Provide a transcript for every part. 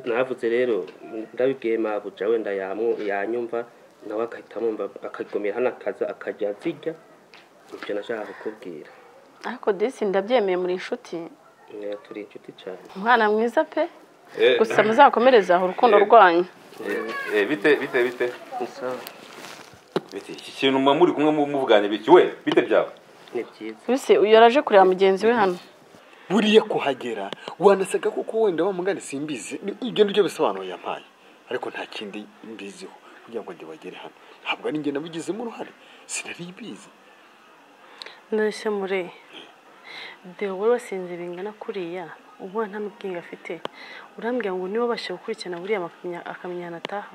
navuze rero ndabibwiye mabuja wenda yanyumva nawe agahita amwumva akagomera hano akaza akajya azirya ibyo nashaka kukubwira ariko disi ndabyemeye muri inshuti Eh, turi inshuti cyane umwana mwiza pe Eh. gusa muzakomereze aho urukundo Eh. rwanyu Eh, eh, bite bite bite Sawa. bite iki kintu muba muri kumwe mu- muvugane biki we bite byawe ni byiza bise uyu yaraje kureba mugenzi we hano buriya kuhagera wanasaga kuko wenda wa mugani simbizi Ni- ibyo nibyo bisobanuro yampaye ariko nta kindi mbiziho kugira ngo njye bagere hano ntabwo ari njye nabigizemo uruhare sinari ibizi ndashya mure deo wowe wasinze bingana kuriya ubu nta mubwenge afite urambwira ngo niba abasha gukurikirana buriya akamenya- akamenya ahantu ataha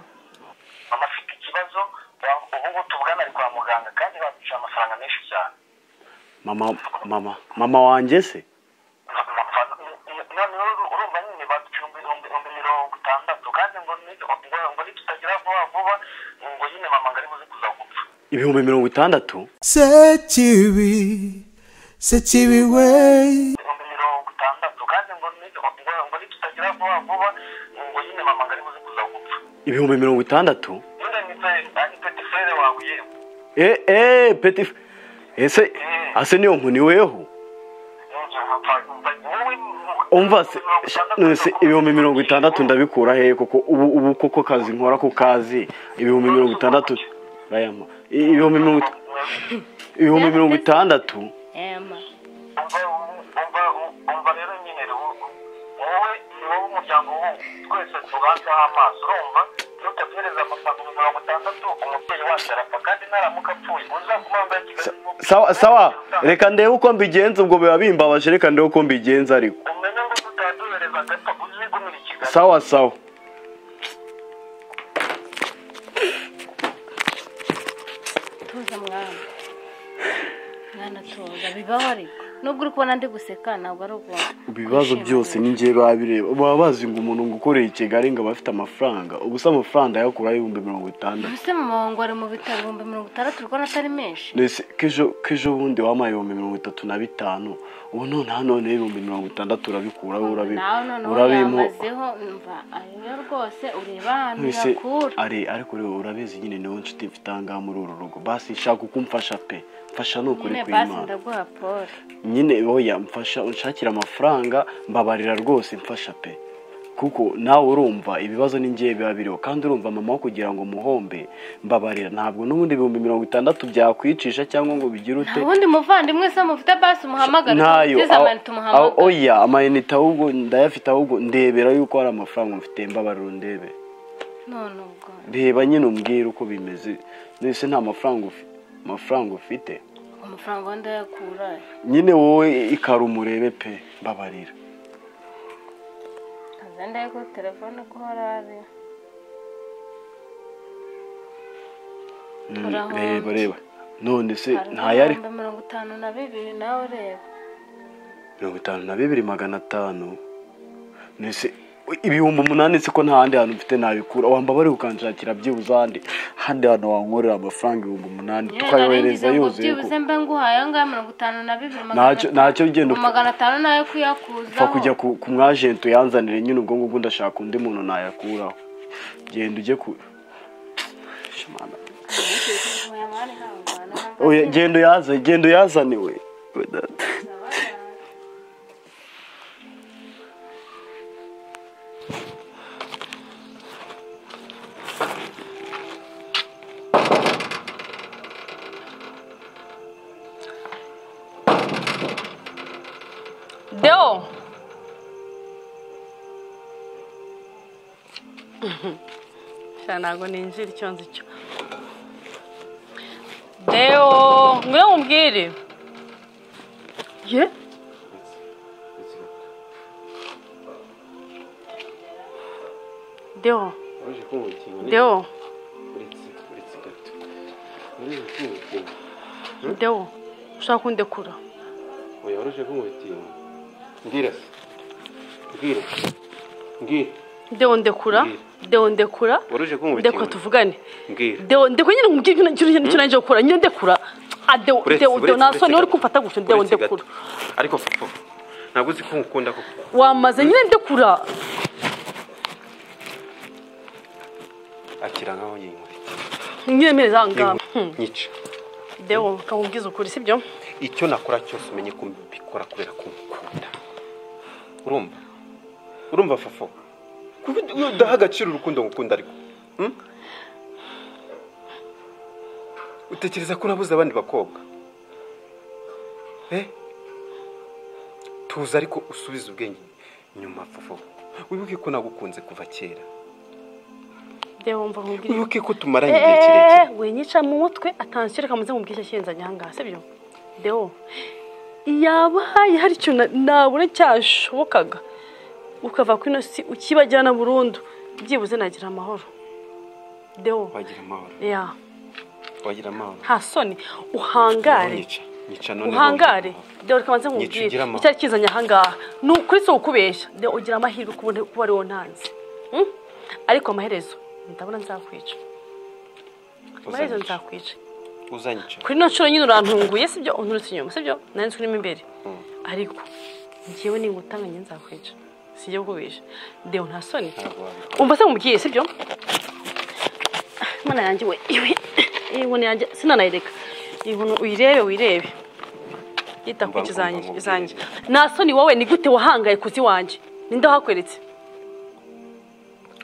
mama afite ikibazo wa- ubu ngubu tuvugana ari kwa muganga kandi bamuca amafaranga menshi cyane mama mama mama wanjye se Amafaranga- none uru- urumva nyine baducumba ibihumbi ibihumbi mirongo itandatu kandi ngo ni- ngo- ngo nitutagera vuba vuba ngo nyine mama ngo ari buze kuza gupfa ibihumbi mirongo itandatu Sekibi, sekibi way, ibihumbi mirongo itandatu kandi ngo ni- ngo- ngo nitutagera vuba vuba ngo nyine mama ngo ari buze kuza gupfa ibihumbi mirongo itandatu nyine ni feri kandi peti feri wawe yewe eee eee peti ese ase niyo nkuni weho umva se none ibihumbi mirongo itandatu ndabikura hehe kuko ubu ubu koko kazi nkora ku kazi ibihumbi mirongo itandatu bayama ibihumbi mirongo it- ibihumbi mirongo itandatu umva rero nyine wowe ni wowe umuryango wowe twese tubanzaho amaso urumva ntutegereze amafaranga mirongo itandatu umubyeyi wacu arapfa kandi naramuka apfuye uzaguma wambaye kigali sawa sawa reka ndebe uko mbigenza ubwo biba bimbabaje reka ndebe uko mbigenza ariko umenye ngo tutaduhereza gato uzigumira i kigali sawa sawa tuza mwana mwana tuza bibaho ariko nubwo uri kubona ndi guseka ntabwo ari ubwo ibibazo byose ni njye babireba baba bazi ngo umuntu ngo ukoreye i kigali ngo aba afite amafaranga ubusa amafaranga ayakuraho ibihumbi mirongo itandatu mbese mama wangu ari mu bitaro ibihumbi mirongo itandatu uri kubona atari menshi ndetse k'ejo k'ejo bundi wampaye ibihumbi mirongo itatu na bitanu ubu noneho noneho ibihumbi mirongo itandatu urabikuraho urabi- nawe noneho urabimpa yamazeho umva ariyo rwose ureba ahantu wese yakura ari ariko rero urabizi nyine niwe nshuti mfite aha ngaha muri uru rugo basi shaka uko umfasha pe mfasha ni ukuri nyine basi kw'imana ndaguha pole nyine oya mfasha unshakira amafaranga mbabarira rwose mfasha pe kuko nawe urumva ibibazo ni ngewe biba biriho kandi urumva mama wo kugira ngo muhombe mbabarira ntabwo n'ubundi ibihumbi mirongo itandatu byakwicisha cyangwa ngo bigire ute nta wundi muvandimwe se mufite basi umuhamagara ntayo utize aho- amanite aho- umuhamagara oya amayinite ahubwo ndayafite ahubwo ndebera yuko hari amafaranga mfite mbabarira undebe none ubwo reba nyine umbwire uko bimeze nese nta mafaranga ufi- amafaranga ufite amafaranga wenda yakura nyine wowe ikara umurebe pe mbabarira azenda ko telefone ko hari Mm, Urahombye. reba reba none se hari ntayari ibihumbi mirongo itanu na bibiri nawe ureba mirongo itanu na bibiri magana atanu mbese ibihumbi umunani siko nta handi hantu mfite nabikura wambabariye ukanshakira byibuze ahandi handi hantu wankorera amafaranga ibihumbi umunani tukayohereza yuzuye ko byibuze mbe nguhaye ayo ngayo mirongo itanu na bibiri Ntacyo- ntacyo ugenda upfa- magana atanu nayo upfa kuyakuzaho kujya ku ku mwajenti uyanzanire nyine ubwo ngubwo ndashaka undi muntu nayakuraho genda ujye ku Shimana. Oya, mani hangwana, ntabwo Oya, genda uyazane genda uyazane we We data. deo cyane ntabwo ninjira icyo nzi cyo deo ngwe nkubwire ye deo waje kumukinga deo uretse gato uretse kumukinga deo ushaka kundekura oya waruje kumutinga mbwira se mbwira mbwira deo ndekura deo ndekura waruje ndekura kumutinga tuvugane mbwira deo ndekura nyine nkubwire ibyo nicyo nicyo nicyo nangije gukora nyine ndekura Ah, deo Uretse- deo deo uretse- nta soni uretse uri kumfata gutyo deo uretse ndekura gato. ariko fufu ntabwo uzi ko nkukunda koko wamaze nyine ndekura akira nkaho yinkurikira nyemerera ngaho nyica dewo kamubwiza ukuri sibyo icyo nakora cyose umenye ko mbikora kubera ko ngukunda urumva urumva fafo Kubi- udaha agaciro urukundo ngukunda ariko Hmm? utekereza ko nabuze abandi bakobwa Eh? tuza ariko usubize ubwenge nyuma fafo wibuke ko nagukunze kuva kera dewo mva nkubwire wibuke ko tumaranye igihe kirekire eee winyica mu mutwe atanshyira kamuze nkubwire ashyenzanye aha ngaha sibyo dewo yaba hari icyo na- nabura cyashobokaga ukava kuri ino si ukibajyana burundu byibuze nagira amahoro dewo wagira amahoro ya wagira amahoro nta soni uhangare nyica nyica none uhangare none. dewo reka manze Nyica ugira nkubwire amahoro. icyari kizanye aha ngaha ni ukuri si ukubeshya dewo ugira amahirwe kubone kuba ariwo ntanze Hmm? ariko amaherezo ndabona nzakwica amaherezo Uzanyica. nzakwica uzanyica kuri ino nshuro nyine urantunguye sibyo unturutse inyuma sibyo nari nzi urimo imbere ariko ngewe ningutanganye nzakwica sijya kukubihisha dewo nta soni ntabwo wabikora umva se nkubwiye sibyo Mana yanjye we iwe iyi nkoni yanjye sinanayireka iyi nkoni uyirebe wirebe yita ku Mba- iki mba- zanjye mba- mba- izanjye nta soni wowe ni gute wahangaye kuzi wanjye ninde wahakweretse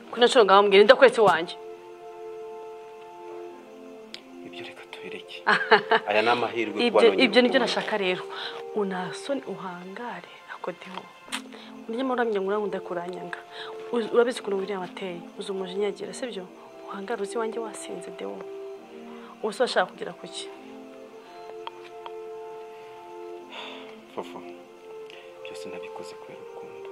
kuri ino nshuro ngaho mbwira ninde wakweretse wanjye ibyo reka tubireke aya ni amahirwe kuba ibyo nongeye ibyo nibyo gukunda. nashaka rero unasoni uhangare akodeho uryama uramya ngo urankunde kuranyanga Uzi- urabizi ukuntu william ateye uzi umujinya agira sibyo uhangare uzi iwanjye wasinze dewo ubu se washaka kugira kuki Fofo, byose nabikoze kubera urukundo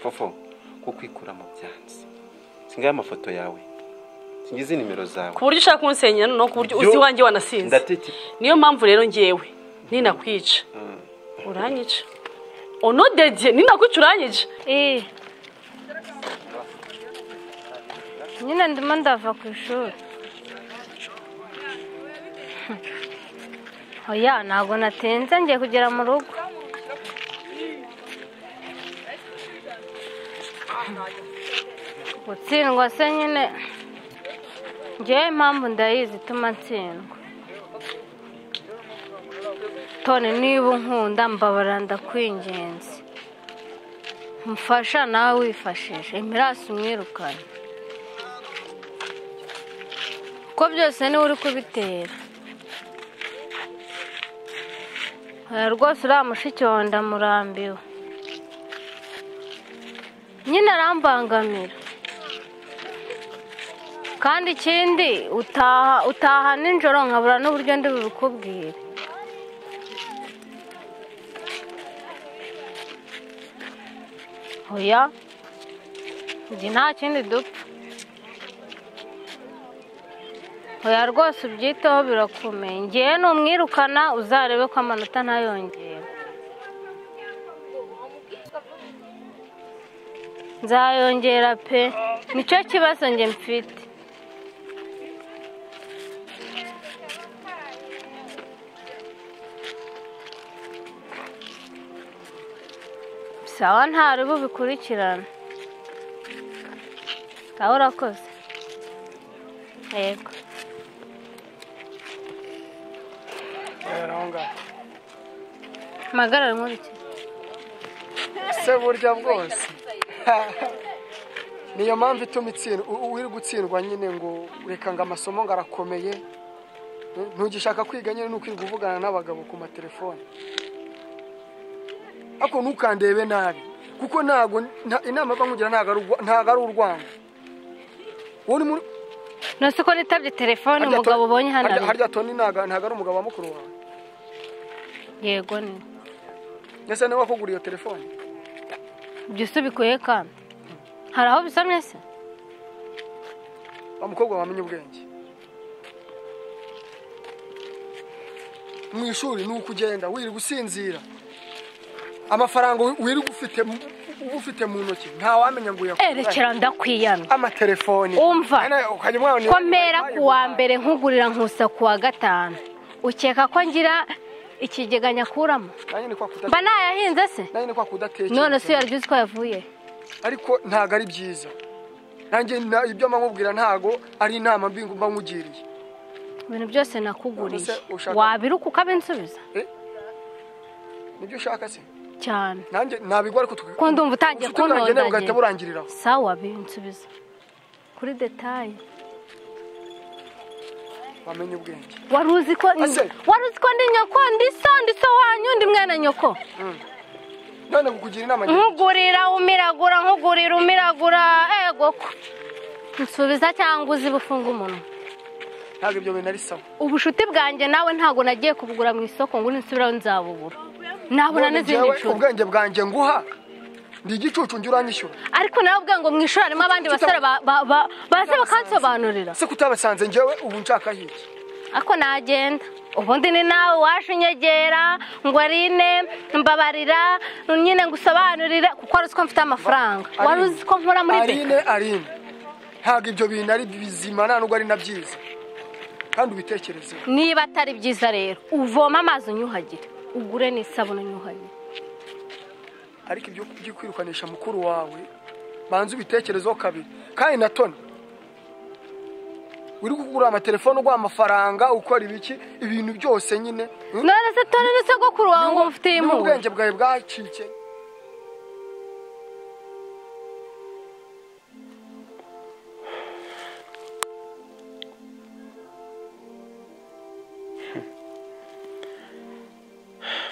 fofo ko kwikura mu byansi singaye amafoto yawe singize nimero zawe ku buryo ushaka kunsenyera noneho ku buryo Ibyo- uzi iwanjye wanasinze ndate niyo mpamvu rero ngewe ninakwica uranyica onodediye ninakwica uranyica Eh. nyine ndimo ndava ku ishuri oya ntabwo natinze ngiye kugera mu rugo gutsindwa se nyine ngewe impamvu ndayizi ituma ntsindwa tone niba unkunda mbabara ndakwingenzi mfasha nawe wifashije imirasi umwirukane kuko byose niwe uri kubitera Oya, rwose uriya mushiki wawe ndamurambiwe nyine arambangamira kandi ikindi utaha utaha nijoro nkabura n'uburyo ndi bubikubwire oya njye nta kindi dupfa oya rwose ubyiteho birakomeye ngewe numwirukana uzarebe ko amanota ntayongera nzayongera pe nicyo kibazo njye mfite sawa ntari bubikurikirana sawa urakoze yego mpagarare nkurikire se burya bwose niyo mpamvu ituma itsindwa uri gutsindwa nyine ngo reka ngo amasomo ngo arakomeye Eh, ntugishaka kwiga nyine nuko uri kuvugana n'abagabo ku matelefone ariko ntukandebe nabi kuko ntabwo nta- inama yo kugira ntabwo ari urwa- ntabwo ari urwanda wowe uri muri- ntuzi ko nitabye telefone harya umugabo Tony- ubonye hano harya- ari- harya toni ntabwo ntabwo ari umugabo wa mukuru wawe yego ni we. ndetse niwe wakuguriye iyo telefone ibyo se bikuye kandi hari aho bisomye se wa mukobwa wamenye ubwenge mu ishuri ni uko ugenda wirirwa usinzira amafaranga wi- wirirwa ufite mu- ufite mu ntoki ntawamenya ngo uyakuye erekera ndakwiyamye amatelefoni Umva. Ane- ukajya umwana ureba- komera ku wa mbere nkugurira nkusa ku wa gatanu ukeka ko ngira ikigega nyakuramo nanjye ni kwa kuda- mba nayahinze se nanjye ni kwa kudatekereza none se yaryo uzi ko yavuye ariko ntago ari byiza nanjye na- ibyo nkubwira ntago ari inama mbi mba nkugiriye ibintu byose nakuguriye None se ushaka- wabiruka ukabinsubiza nibyo ushaka se cyane nanjye nabigwa ariko tuka- ko ndumva utangiye ubucuti bwanjye nawe bugahita kuntondagera burangiriraho sawa binsubiza kuri detaye wamenye ubwenge wari uzi ko Ase. wari uzi ko ndi nyoko ndi so ndi so wanyu ndi mwene nyoko none kukugira inama ngira nkugurira umiragura nkugurira umiragura ego ko nsubiza cyangwa uzi bufunga umuntu ntabwo ibyo bintu ari sawa ubushuti bwanjye nawe ntabwo nagiye kubugura mu isoko ngo ninsubiraho nzabubura nabura None n'izindi njyewe nshuti ubwenge bwanjye nguha ndi igicucu njye uranyishyura ariko nawe ubwe ngo mu ishuri harimo abandi basore ba- ba- ba- baze bakansobanurira se kutabasanze njyewe ubu nshaka hirya ako nagenda ubundi ni nawe waje unyegera ngo arine mbabarira nyine ngo usobanurire kuko wari uzi ko mfite amafaranga wari uzi ko nkora muri arine beka arine ntabwo ibyo bintu ari bizima nta nubwo ari na byiza kandi ubitekerezeho niba atari byiza rero uvoma amazi unyuhagire ugure n'isabune unyuhagire ariko ibyo byo kwirukanisha mukuru wawe banza ubitekerezeho kabiri kandi na toni uri kugura amatelefone uguha amafaranga ukora ibiki ibintu byose nyine hmm? none se tone ni sogokuru wawe ngo mufite Niba impuhwe ubwenge bwawe bwacike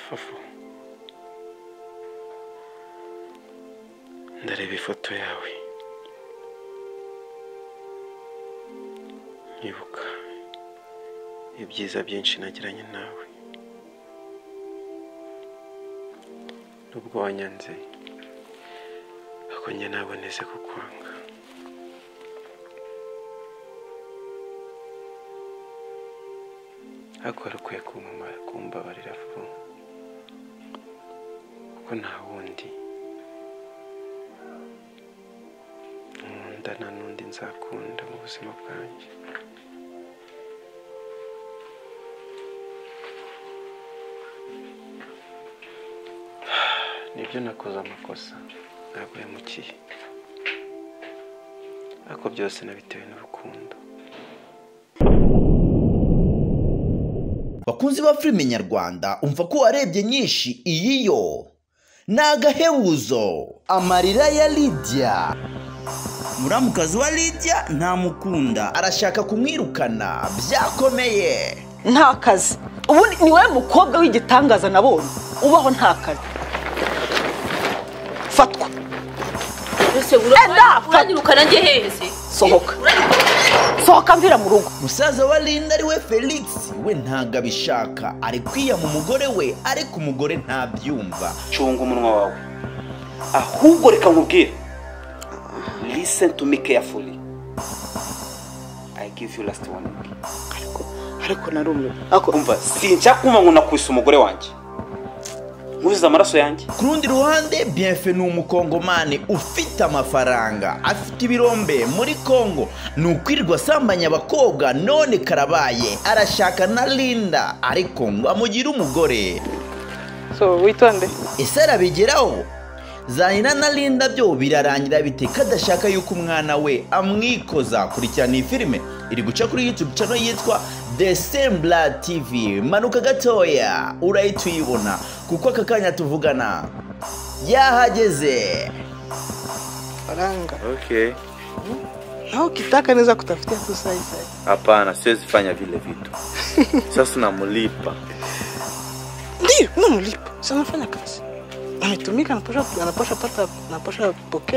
fafo ndareba ifoto yawe nkibuka ibyiza byinshi nagiranye nawe nubwo wanyanze akongera naboneze kukwanga ariko wari ukwiye kumpamara kumbabarira vuba kuko nta wundi nkunda nta n'undi nzakunda mu buzima bwanjye nibyo nakoze amakosa ntabwo yamukiye ariko byose nabitewe n'urukundo bakunzi ba filime nyarwanda umva ko warebye nyinshi iyi yo ni agahebuzo amarira ya lidiya muramukazi wa lidiya ntamukunda arashaka kumwirukana byakomeye nta kazi ubundi ni wowe mukobwa w'igitangaza nabonye ubaho nta kazi fatwa ese Enda, fata. uranyirukana njye hehe se sohoka sohoka mvira mu rugo musaza wa linda ariwe felix we ntabwo abishaka ari kwiyama umugore we ariko umugore ntabyumva cunga umunwa wawe ahubwo reka nkubwire listen to me carefully i give you last warning ariko narumiwe umva sinshaka kumva ngo nakubise umugore wanjye nkuzize amaraso yanjye ku rundi ruhande bienfe ni umukongomani ufite amafaranga afite ibirombe muri kongo ni ukwirirwa asambanya abakobwa none karabaye arashaka na linda ariko ngo amugire umugore so witonde ese arabigeraho zanira na linda byo birarangira bite kadashaka yuko umwana we amwikoza kurikirana iyi filime iri guca kuri youtube channel yitwa the sembla tv manuka gatoya urahita uyibona kuko aka kanya tuvugana yahageze faranga Okay. nao kitaka naweza kutafutia tu saisai Hapana, siwezi fanya vile vitu. Sasa namlipa. ndio namlipa sanafanya kazi ametumika anapasha anapasha pata anapasha pokea